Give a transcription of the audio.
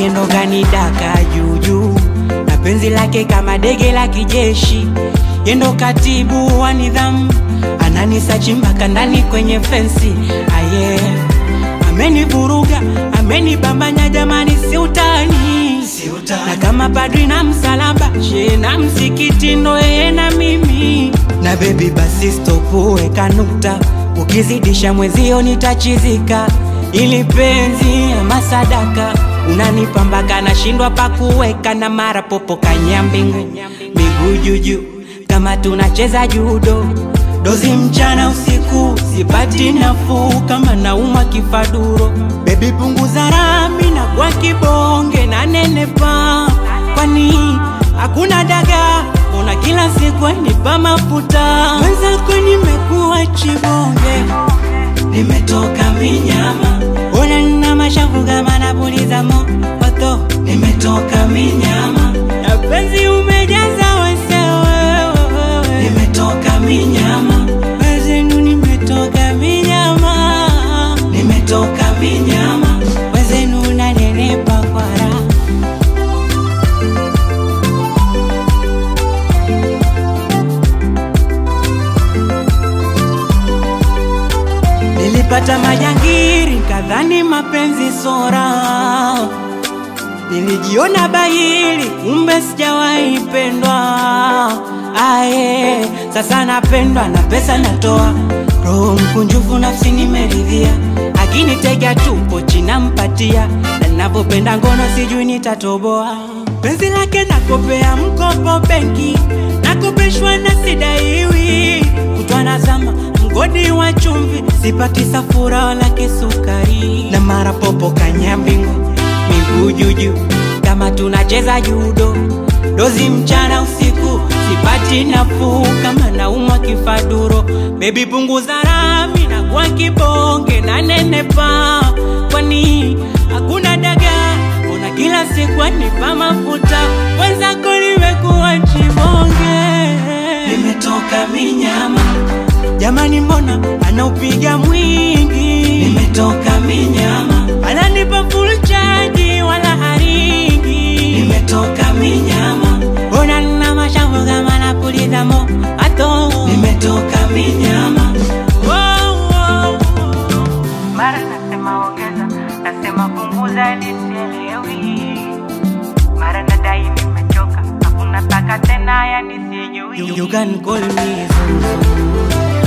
yendo kanidaka juujuu na penzi lake kama dege la kijeshi yendo katibu wa nidhamu ananisachi mpaka ndani kwenye fensi aye amenivuruga amenibambanya jamani si utani na kama padri na msalaba she na msikiti ndo yeye na mimi na bebi basi stopuweka nukta ukizidisha mwezio nitachizika ili penzi ama sadaka unanipambaka nashindwa pakuweka na mara popo kanyambingu miguu juju kama tunacheza judo dozi mchana usiku sipati nafuu kama nauma kifaduro bebi punguza rami na kwa kibonge na nenepa kwani hakuna daga ona kila siku nipa mafuta mwenzako nimekuwa chibonge nimetoka minyama ona nina mashavu kama napuliza moto nimetoka minyama na penzi umejaza wesewewe nimetoka minyama wezenu nimetoka minyama nimetoka minyama wezenu nanenepa kwa raha Nilipata majangiri kadhani mapenzi sora, nilijiona bahili kumbe sijawahi pendwa. Aye, sasa napendwa na pesa natoa, roho mkunjufu nafsi nimeridhia, akinitega tupo chinampatia, na ninavyopenda ngono sijui nitatoboa. Penzi lake nakopea mkopo benki, nakopeshwa na sidaiwi, kutwa nazama mgodi wa chumvi, sipati safura wala kisukari, na mara popo kanyambingu, miguu juju kama tunacheza judo, dozi mchana usiku, sipati nafuu kama naumwa kifaduro. Bebi punguza rami na kwa kibonge na nenepa, kwani hakuna daga ona kila siku anipa mafuta, wenzako limekuwa chibonge, nimetoka minyama Jamani, mbona anaupiga mwingi? Nimetoka minyama, ananipa full charge wala haringi. Nimetoka minyama, mbona nina mashavu kama napuliza moto? Nimetoka minyama. Wow, wow, wow. mara nasema ongeza, nasema punguza, nisielewi. Mara nadai nimechoka, hakuna taka tena, yani sijui. You, you can call me Zuzu.